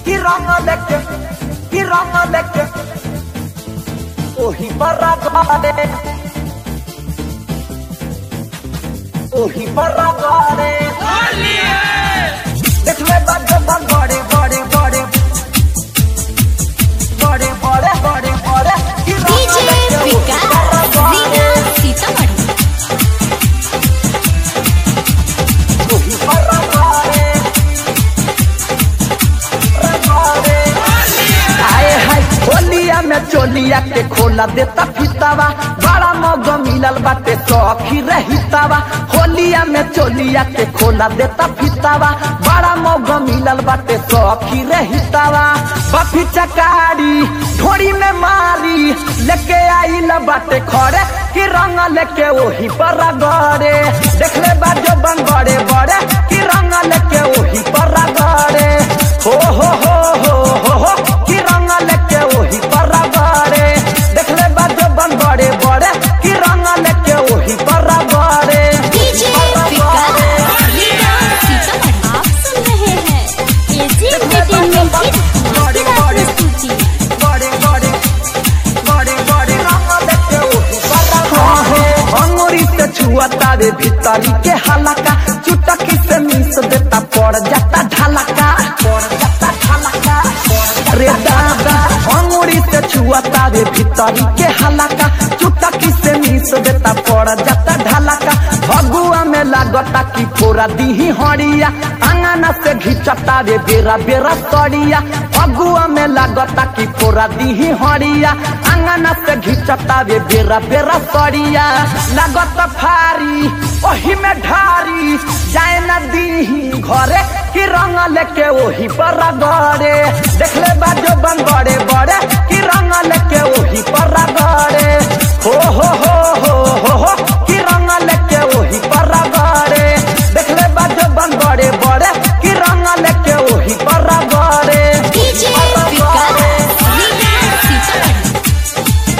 कि रंग लेके कि रंग लेके ओही पर गाड़े ओही पर गाड़े देख ले बड़े बड़े बड़े बड़े बड़े बड़े बड़े बड़े कि रंग डीजे लेके ओही विकास पर गाड़े रीना सीतामढ़ी ओही पर गाड़े गाड़े आए हाय होलिया में चोलिया के खोला देता फितावा बड़ा मौग मिलल बाटे सौखी रहितावा होलिया में चोलिया के खोला देता फितावा बड़ा मौग मिलल बाटे सौखी रहितावा बफी चकारी ढोरी में मारी लेके आइल बाटे खड़े कि रंग लेके ओही पर गड़े देख ले बाजो बंगड़े बड़े कि रंग लेके ओही पर गड़े हो हो हो हो हो हो कि रंग लेके ओही पर गड़े देख ले बाजो बंगड़े बड़े कि रंग लेके ओही पर गड़े डीजे विकास रीना सीतामढ़ी आप सुन रहे हैं एजी एंटरटेनमेंट की धमाकेदार प्रस्तुति बड़े बड़े बड़े बड़े रंग लेके ओही पर गड़े अंगूरी से छुअता रे भीतरी के हलका चुटकी से मिस देता पड़ जाता ढलका पड़ जाता ढलका रे दादा अंगूरी से छुअता रे भीतरी के हलका चुटकी से मिस देता पड़ जाता ढलका भगुआ में लागता कि पूरा दीही हड़िया अंगना से घिचता रे बेरा बेरा सड़िया भगुआ में लागता कि पूरा दीही हड़िया अंगना से घिचता रे बेरा बेरा सड़िया लागत फारी ओही में ढारी जाए न दीही घरे कि रंग लेके ओही पर गड़े देख ले बाजो बंगड़े बड़े कि रंग लेके ओही पर गड़े हो हो हो हो हो हो कि रंग लेके ओही पर गड़े देख ले बाजो बंगड़े बड़े कि रंग लेके ओही पर गड़े डीजे विकास रीना सीतामढ़ी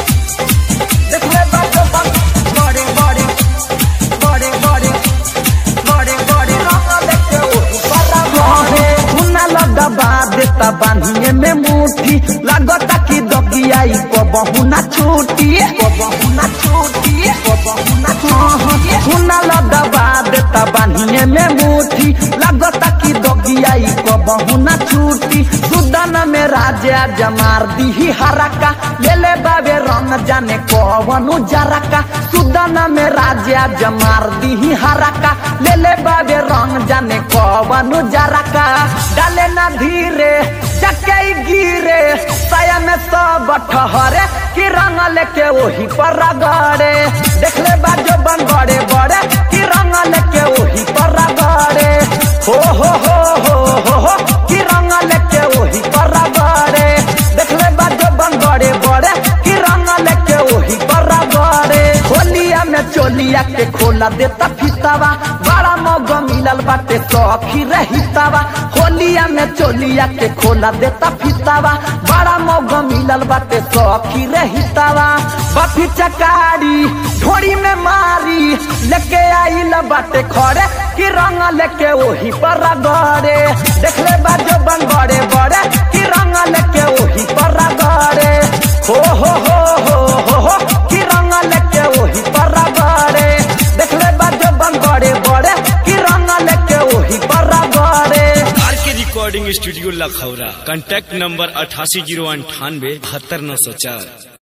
देख ले बाजो बंगड़े बड़े बड़े बड़े बड़े बड़े रंग लेके ओही पर गड़े हुना लगबा देता बांधिए में मुट्ठी लागता कि दगियाई को बहुना छूटी को बहुना छूटी को बहुना छूटी हुना लगबा देता बांधिए में मुट्ठी लागता कि दगियाई को बहुना छूटी सुदन में राजा जमार दीही हरका ले ले बाबे रंग जाने कवनु जरका सुदन में राजा जमार दीही हरका ले ले बाबे रंग जाने कवनु जरका डाले ना धीरे चके गिरे साया में सब ठहरे कि रंग लेके वही पर गड़े देख ले बाजो बंगड़े बड़े कि रंग लेके वही पर गड़े हो हो हो हो हो हो कि रंग लेके वही पर गड़े देख ले बाजो बंगड़े बड़े कि रंग लेके वही पर गड़े होलिया में चोलिया के खोला देता फितावा बड़ा मौग मिलल बाटे सौखी रहितावा होलिया में चोलिया के खोला देता फितावा बड़ा मौग मिलल बाटे सौखी रहितावा बफी चकारी ढोरी में मारी लेके आइल बाटे खड़े कि रंग लेके ओही पर गड़े देख ले बाजो बंगड़े बड़े कि रंग लेके ओही पर गड़े हो हो हो हो हो हो कि रंग लेके ओही पर गड़े देख ले बाजो बंगड़े बड़े कि रंग लेके ओही पर गड़े R K recording studio Lakhaura contact number अठासी जीरो अंठानवे बहत्तर नौ सौ चार